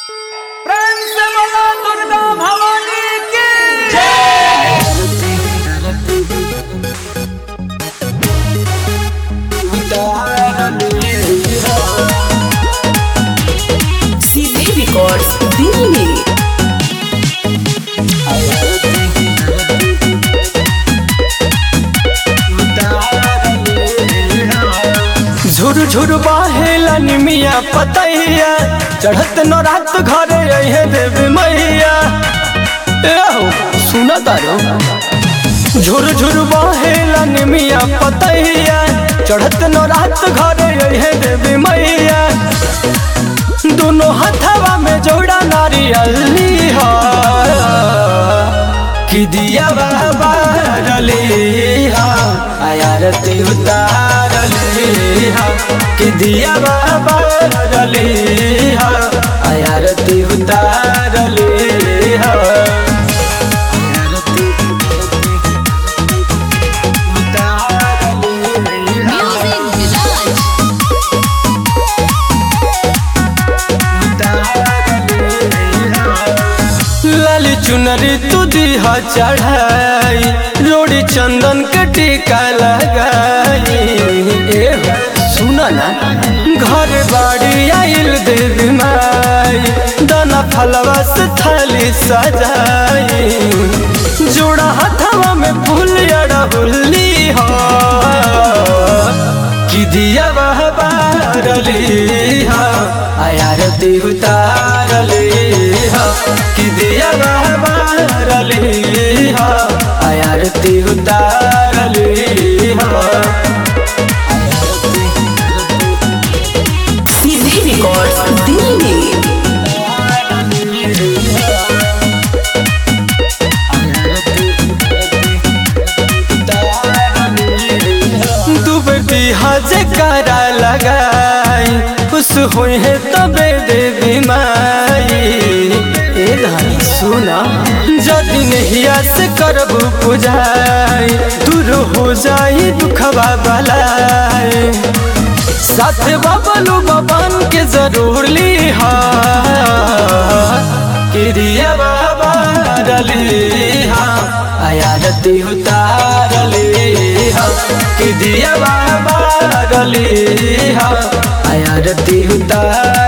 प्रेम से बोलो दुर्गा भवानी की सीधे रिकॉर्ड्स दिल्ली झुर झुर बहेला निमिया पतैया चढ़त न रात घरे अहे देवी मैया ए हो सुना तारो झुर झुर बहेला निमिया पतैया चढ़त न रात घरे अहे देवी मैया दोनों हथवा में जोड़ा नारियल हा कि दिया बाबा रली हा आयारती उतारली हा कि दिया बाबा रली हा आयारती उतारली हा आयारती उतारली हा लाली चुनरी तू दीहा चढ़ाई रोड़ी चंदन के टीका लगाई ए हो, सुना ना घर बाड़ी आइल देवी माई दाना फलवा से थाली सजाई जोड़ा हथवा में फूल अड़हुल्ली हो कि दिया वह बारली हा आयारती उतारली हा कि दिया वह बारली हा आयारती उतारली हा सीधे रिकॉर्ड्स दिल्ली डूबती हज करा लगाई खुश हुई है तबे देवी माई ए रानी सुना जदि नहिया से करबू पुजाई दूर हो जाई दुखवा बलाई साथ बबलू बबन के जरूर ली हा किरिया बाबा रली हा आयारती उतारली हा कि दिया बाबा रली हा आयारती उतार